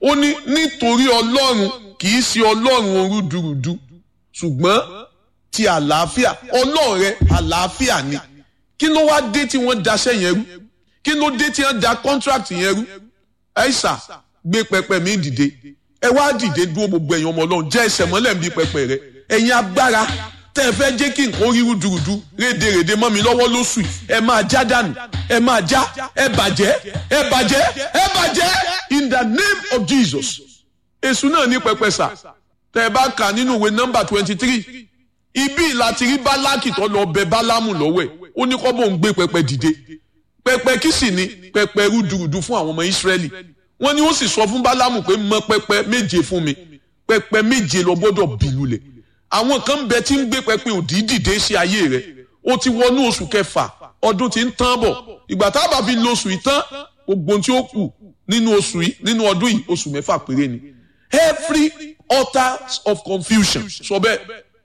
ó ní nítorí ọlọ́run kì í ṣe ọlọ́run orúdurùdu ṣùgbọ́n ti àlàáfíà ọlọ́run rẹ àlàáfíà ni kí ló wá dé tí wọ́n daṣẹ́ yẹn rú kí ló dé tí wọ́n da contract yẹn rú ẹ̀ṣà gbé pẹpẹ mi dìde ẹ wá dìde dúró gbogbo ẹ̀yin ọmọ ọlọ́run jẹ́ ẹsẹ̀ mọ́lẹ̀ ń bí pẹpẹ rẹ ẹ̀yin agbára tẹ́ ẹ fẹ́ jẹ́ kí nǹkan rí rúdurùdu rédèrèdè mọ́ mi lọ́wọ́ lóṣù ẹ máa já dànù ẹ máa já ẹ bàjẹ́ ẹ bàjẹ́ ẹ bàjẹ́ in the name of Jesus èṣù náà ní pẹpẹ sà tẹ́ ẹ bá kà nínú ìwé nọ́mbà twenty three ibi láti rí bálákì tó lọ bẹ bálámù lọ́wọ́ ẹ̀ ó ní kọ́ bó ń gbé pẹpẹ dìde pẹpẹ kí sì ni pẹpẹ rúdurùdu fún àwọn ọmọ Ísírẹ́lì wọ́n ní ó sì sọ fún bálámù pé mọ pẹpẹ méje fún mi pẹpẹ méje lọ gbọ́dọ̀ bìlulẹ̀ àwọn kan bẹ tí ń gbé pẹpẹ òdì dìde sí ayé rẹ ó ti wọnú oṣù kẹfà ọdún tí ń tán bọ̀ ìgbà tá a bá fi lo oṣù yìí tán gbogbo tí ó kù nínú oṣù yìí nínú ọdún yìí oṣù mẹ́fà péré ni every altar of confusion sọ bẹ́ẹ̀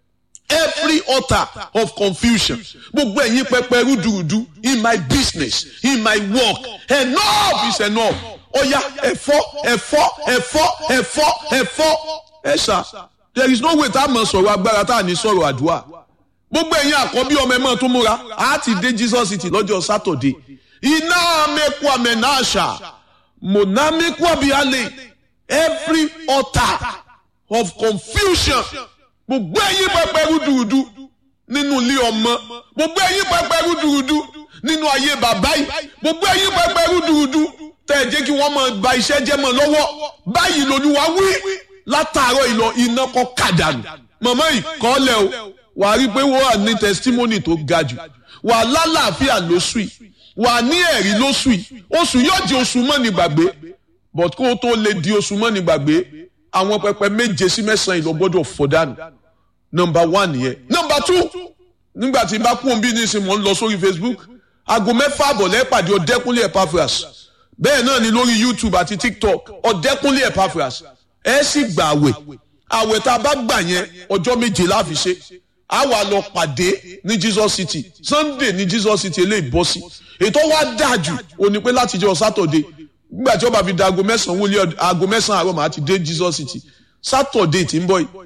every altar of confusion gbogbo ẹ̀yin pẹpẹ rúdurùdu in my business in my work enough is enough ọ̀ya ẹ̀fọ́ ẹ̀fọ́ ẹ̀fọ́ ẹ̀fọ́ ẹ̀fọ́ ẹ̀ṣà there is no way tá a mọ̀ sọ̀rọ̀ agbára tá a ní sọ̀rọ̀ àdúrà gbogbo ẹ̀yin àkọ́bí ọmọ ẹ̀ mọ́ tó múra á ti dé Jesus city lọ́jọ́ sátọ̀dé iná mẹ́kú àmẹ́náṣà mọ̀nà mẹ́kú àbíyálẹ̀ every altar of confusion gbogbo ẹ̀yin pẹpẹ rúdurùdu nínú ilé ọmọ gbogbo ẹ̀yin pẹpẹ rúdurùdu nínú ayé bàbá yìí gbogbo ẹ̀yin pẹpẹ rúdurùdu tẹ́ ẹ jẹ́ kí wọ́n máa ba iṣẹ́ jẹ́ mọ́ lọ́wọ́ báyìí lolúwa wí látàárọ̀ ìlọ iná kọ́ kàdánù màmá yìí kọ́ lẹ̀ o wàá rí i pé wọ́n wà ní testimony tó ga jù wàá lálàáfíà lóṣù yìí wàá ní ẹ̀rí lóṣù yìí oṣù yóò di oṣù mọ́ni gbàgbé but kó o tó lè di oṣù mọ́ni gbàgbé àwọn pẹpẹ méje sí mẹ́sàn-án ìlọ gbọ́dọ̀ fọ́ dànù number one yẹn number two nígbà tí n bá kún bí nísìnyí mò ń lọ sórí Facebook aago mẹ́fà àbọ̀ lẹ́pàdé ọ̀dẹ́kúnlé Epaphras bẹ́ẹ̀ náà ni lórí YouTube àti TikTok ọ̀dẹ́kúnlé Epaphras ẹ sì gbà àwẹ̀ àwẹ̀ tá a bá gbà yẹn ọjọ́ méje la fi ṣe a wà lọ pàdé ní Jesus City Sunday ní Jesus City eléyìí bọ́ sí ètò wa dáa jù ó ní pé láti jẹ́ Saturday nígbà tí ó bá fi da aago mẹ́sàn-án wọlé aago mẹ́sàn-án àárọ̀ màá ti dé Jesus City Saturday tí ń bọ̀ yìí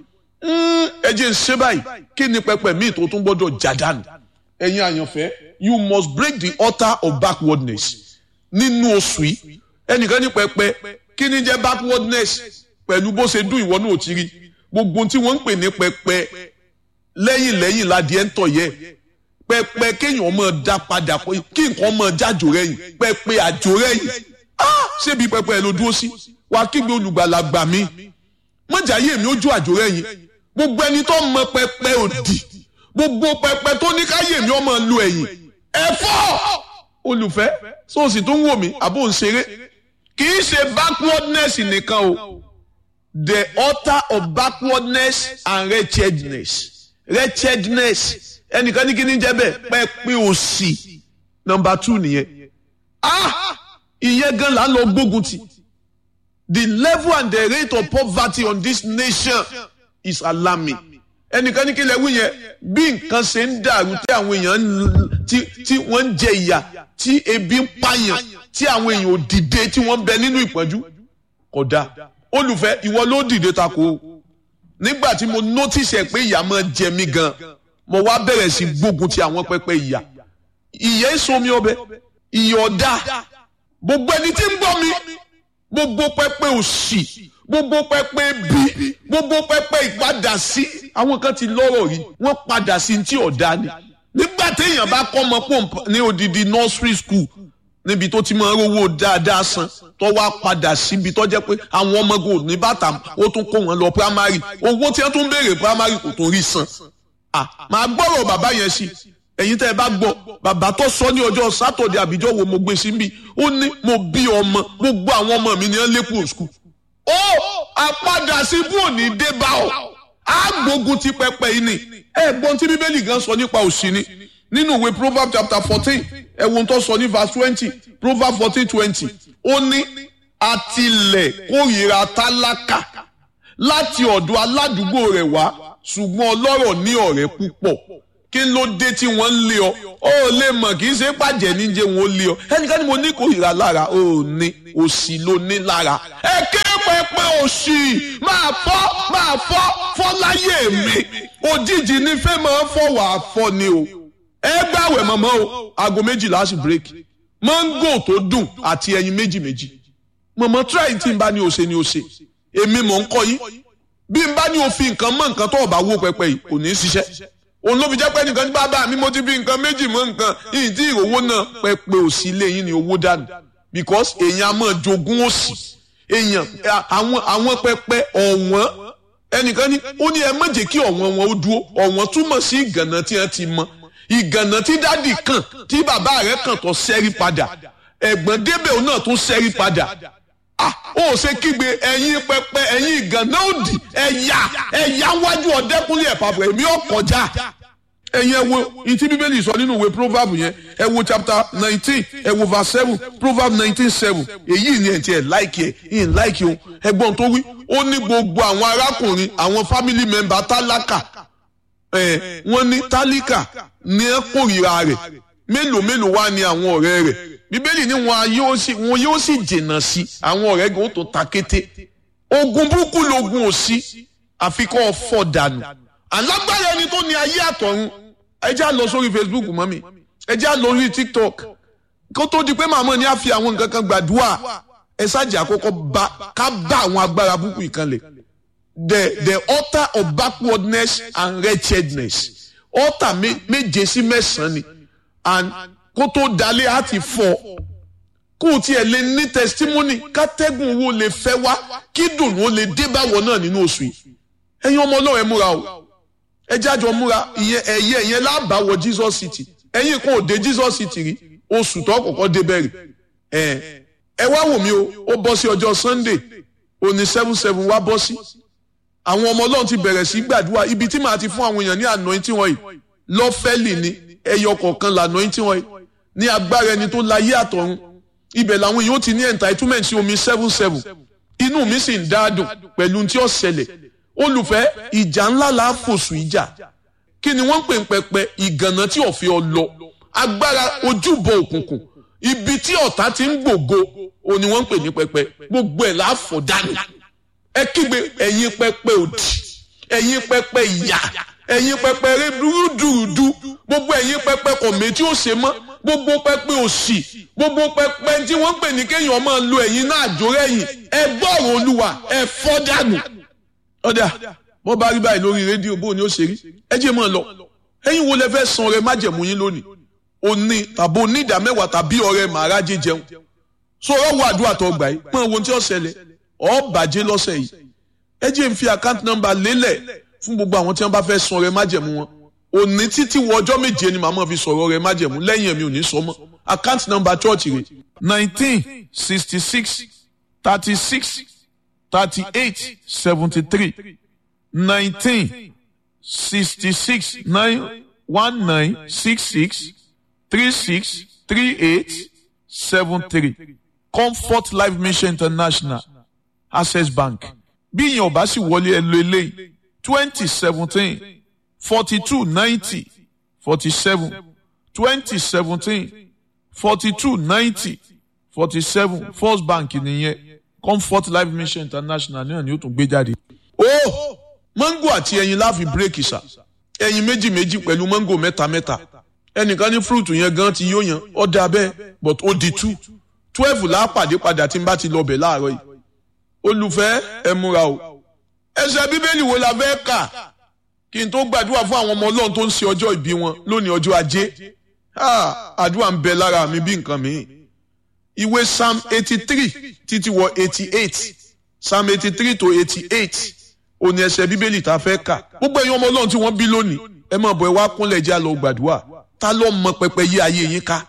ẹ jẹ́ ń ṣe báyìí kí ni pẹpẹ míì tó tún gbọ́dọ̀ já dànù ẹ̀yin àyànfẹ́ you must break the altar of backwardness nínú oṣù yìí ẹnìkan ní pẹpẹ kí ni jẹ́ backwardness pẹ̀lú bó ṣe dún ìwọ náà ti rí gbogbo tí wọ́n ń pè ní pẹpẹ lẹ́yìn lẹ́yìn ládìẹ ń tọ̀ yẹ pẹpẹ kéèyàn máa dá padà kí nǹkan máa jájò rẹ̀yìn pẹpẹ àjò rẹ̀yìn ṣébi pẹpẹ ló dúró sí wàá kígbe olùgbàlà gbà mí mọ̀jà yé mi ojú àjò rẹ̀yìn gbogbo ẹni tó mọ pẹpẹ òdì gbogbo pẹpẹ tó ní káyé mi ọmọ lu ẹ̀yìn ẹ̀fọ́ olùfẹ́ sóòsì tó ń wò mí àbò ń ṣeré kì í ṣe backwardness nìkan o the altar of backwardness and wretchedness wretchedness ẹnìkan ní kí ni jẹ́ bẹ́ẹ̀ pẹpẹ òṣì number two nìyẹn ah ìyẹn gan la lọ gbógun ti the level and the rate of poverty on this nation is alarming ẹnìkan ní kí lè wí yẹn bí nǹkan ṣe ń dàrú tí àwọn èèyàn tí wọ́n ń jẹ ìyà tí ebi ń pààyàn tí àwọn èèyàn ò dìde tí wọ́n ń bẹ nínú ìpọ́njú kódà olùfẹ́ ìwọ ló dìde tako nígbà tí mo notice ẹ̀ pé ìyà máa jẹ mí gan mo wá bẹ̀rẹ̀ sí gbógun ti àwọn pẹpẹ ìyà ìyà èso mi ọbẹ̀ ìyà ọ̀dà gbogbo ẹni tí ń gbọ́ mi gbogbo pẹpẹ òṣì gbogbo pẹpẹ bí gbogbo pẹpẹ ìpadà sí àwọn kan ti lọ́rọ̀ rí wọ́n padà sí tí ọ̀dà ni nígbà téèyàn bá kọ́ ọmọ pọ̀ ní odidi nursery school níbi tó ti máa ń rówó dáadáa san tó wá padà síbi tó jẹ́ pé àwọn ọmọ gò ní bàtà ó tún kó wọn lọ primary owó tí wọ́n tún béèrè primary kò tún rí san màá gbọ́rọ̀ bàbá yẹn sí ẹ̀yin tẹ́ ẹ bá gbọ́ bàbá tó sọ ní ọjọ́ sátọ̀dẹ̀ àbíjọ́ wo mo gbé síbi ó ní mo bí ọmọ gbogbo àwọn ọmọ mi ní ẹ lẹ́kùn school ó àpadà sí bú òní dé bá ọ á gbógun ti pẹpẹ yìí ni ẹ gbọ́n tí bíbélì gan sọ nípa òṣì ni nínú ìwé proverbs chapter fourteen ẹ wo tó sọ ní verse twenty proverbs fourteen twenty ó ní àtìlẹ̀ kórìíra tálákà láti ọ̀dọ̀ aládùúgbò rẹ̀ wá ṣùgbọ́n ọlọ́rọ̀ ní ọ̀rẹ́ púpọ̀ kí ló dé tí wọ́n ń lé ọ ó lè mọ̀ kì í ṣe pàjẹ́ níjẹ́ wọn ó lé ọ ẹnìkan ni mo ní kórìíra lára ó ní òṣì ló ní lára ẹ ké pẹ́ pẹpẹ òṣì máa fọ́ máa fọ́ fọ́ láyé mi òjijì ní fẹ́ máa fọ́ wàá fọ́ ni o ẹ gbàwẹ̀ mọ̀mọ́ o aago méjìlá sí bírèkì máńgò tó dùn àti ẹyin méjì méjì mọ̀mọ́ tíráì tí n bá ní o ṣe ni o ṣe èmi mọ̀ ń kọ́ yín bí n bá ní o fi nǹkan mọ́ nǹkan tó o bá wó pẹpẹ yìí kò ní í ṣiṣẹ́ òun ló fi jẹ́ pé nìkan ní bàbá mi mo ti fi nǹkan méjì mọ́ nǹkan yìí tí ìrówó náà pẹpẹ òsì ilé yín ni owó dànù because èèyàn á máa jogún òsì èèyàn àwọn àwọn pẹpẹ ọ̀wọ́n ẹnìkan ní ó ní ẹ má jẹ́ kí ọ̀wọ́n wọn ó dúró ọ̀wọ́n túmọ̀ sí ìgànnà tí wọ́n ti mọ ìgànnà tí dádì kàn tí bàbá rẹ̀ kàn tó ṣẹ́rí padà ẹ̀gbọ́n débẹ̀ òun náà tún ṣẹ́rí padà ah ó ṣe kígbe ẹ̀yin pẹpẹ ẹ̀yin ìgànnà òdì ẹ̀yà ẹ̀yà wájú ọ̀dẹ́kúnlé ẹ̀ pàpọ̀ èmi ò kọjá ẹ̀yin ẹ wo ìtí bíbélì sọ nínú ìwé proverb yẹn ẹ wo chapter nineteen ẹ wo verse seven proverb nineteen seven èyí ni ẹ̀ tí ẹ̀ láìkì ẹ̀ ìyìn láìkì o ẹgbọ́n tó wí ó ní gbogbo àwọn arákùnrin àwọn family member tálákà ẹ̀ wọ́n ní tálíkà ní ẹ̀ kórìíra rẹ̀ mélòó mélòó wá ní àwọn ọ̀rẹ́ rẹ̀ bíbélì ní wọn yóò sì wọn yóò sì jìnnà sí àwọn ọ̀rẹ́ gan tó ta kété ogun burúkú logun òsì àfikọ́ fọ̀ dànù alágbára ẹni tó ní ayé àtọ̀run ẹ já lọ sórí facebook mọ́ mi ẹ já lọ sórí tiktok kó tó di pé màmá ni a fi àwọn nǹkan kan gbàdúrà ẹ ṣáàjì àkọ́kọ́ bá ká bá àwọn agbára burúkú ìkànlẹ̀ the the altar of backwardness and wretchedness altar méje sí mẹ́sàn-án ni and kó tó dalẹ̀ á ti fọ́ kó o tiẹ̀ lè ní testimony kátẹ́gùn owó lè fẹ́ wá kí dùnú ó lè dé báwọ̀ náà nínú oṣù yìí ẹ̀yin ọmọ ọlọ́run ẹ múra o ẹ jájọ múra ìyẹn ẹ̀yẹ ìyẹn lábàáwọ̀ Jesus City ẹ̀yin kan ò dé Jesus City rí oṣù tó kọ́kọ́ dé bẹ̀rẹ̀ ẹ̀ ẹ wá wò mí o ó bọ́ sí ọjọ́ Sunday òní seven seven wá bọ́ sí àwọn ọmọ ọlọ́run ti bẹ̀rẹ̀ sí gbàdúrà ibi tí màá ti fún àwọn èèyàn ní anointing wọ̀nyí lọ́fẹ́lì ni ẹyọ kọ̀ọ̀kan là anointing wọ̀nyí ní agbára ẹni tó láyé àtọ̀run ibẹ̀ làwọn èèyàn ti ní entitlement sí omi seven seven inú mi sì ń dáadùn pẹ̀lú tí ó ṣẹlẹ̀ olùfẹ́ ìjà ńlá la fòṣù ìjà kí ni wọ́n ń pè ń pẹpẹ ìgànnà tí ọ̀fẹ́ ọ lọ agbára ojúbọ òkùnkùn ibi tí ọ̀tá ti ń gbògo o ni wọ́n ń pè ní pẹpẹ gbogbo ẹ̀ láàfọ̀ dànù ẹ kígbe ẹ̀yin pẹpẹ òdì ẹ̀yin pẹpẹ ìyà ẹ̀yin pẹpẹ rúdurùdu gbogbo ẹ̀yin pẹpẹ kọ̀mẹ́ tí ó ṣe mọ́ gbogbo pẹpẹ òṣì gbogbo pẹpẹ tí wọ́n ń pè ní kéèyàn máa lo ẹ̀yin náà àjórẹ́yìn ẹ gbọ́rọ̀ olúwa ẹ fọ́ dànù ọ̀dà bọ́ bá rí báyìí lórí rédíò bó ni ó ṣe rí ẹ jẹ́ mọ́ ọ lọ ẹ̀yin wo lẹ fẹ́ san ọrẹ májẹ̀mú yín lónìí òní tàbí onídàá mẹ́wàá tàbí ọrẹ màrájẹ jẹun so ọwọ́ wo àdúrà tó gbà yìí pọ́n ohun tí ó ṣẹlẹ̀ ọ́ bàjẹ́ lọ́sẹ̀ yìí ẹ jẹ́ n fi account number lélẹ̀ fún gbogbo àwọn tí wọ́n bá fẹ́ san ọrẹ májẹ̀mú wọn òní títí wọ ọjọ́ méje ni màmá fi sọ̀rọ̀ ọrẹ májẹ̀mú lẹ́yìn ẹ̀mí ò ní sọ mọ́ account number church rẹ̀ nineteen sixty six thirty six thirty-eight seventy-three nineteen sixty-six nine one nine six six three six three eight seven three comfort life mission international access bank bí ìyẹn ò bá sì wọlé ẹ lo eléyìí twenty seventeen forty two ninety forty seven twenty seventeen forty two ninety forty seven first bank nìyẹn comfort life mission international náà ni ó tún gbé jáde. ó mango àti ẹyin láàfin bírèkì sà ẹyin méjì méjì pẹ̀lú mango mẹ́ta mẹ́ta ẹnìkan ní fúrúùtù yẹn gan ti yóò yan ọ̀dà bẹ́ẹ̀ but ó di two twelve lápàdé padà tí n bá ti lọ bẹ̀ láàárọ̀ yìí olùfẹ́ ẹ múra o ẹsẹ̀ bíbélì wo la fẹ́ kà kí n tó gbàdúrà fún àwọn ọmọ ọlọ́run tó ń ṣe ọjọ́ ìbí wọn lónìí ọjọ́ ajé àdúrà ń bẹ lára mi bí nǹkan mìíràn ìwé psalm eighty three títí wọ eighty eight psalm eighty three to eighty eight òní ẹsẹ̀ bíbélì tá a fẹ́ kà gbogbo ẹ̀yin ọmọ ọlọ́run tí wọ́n bí lónìí ẹ máa bọ̀ ẹ wá kúnlẹ̀ jẹ́ àlọ́ gbàdúrà ta ló mọ pẹpẹ yí ayé yín ká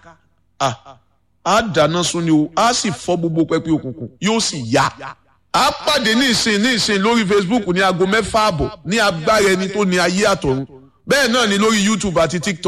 a dáná sun ni o a sì fọ́ gbogbo pẹpẹ òkùnkùn yóò sì yá a pàdé ní ìsìn ní ìsìn lórí facebook ní aago mẹ́fà àbọ̀ ní agbára ẹni tó ní ayé àtọ̀run bẹ́ẹ̀ náà ni lórí youtube àti tiktok.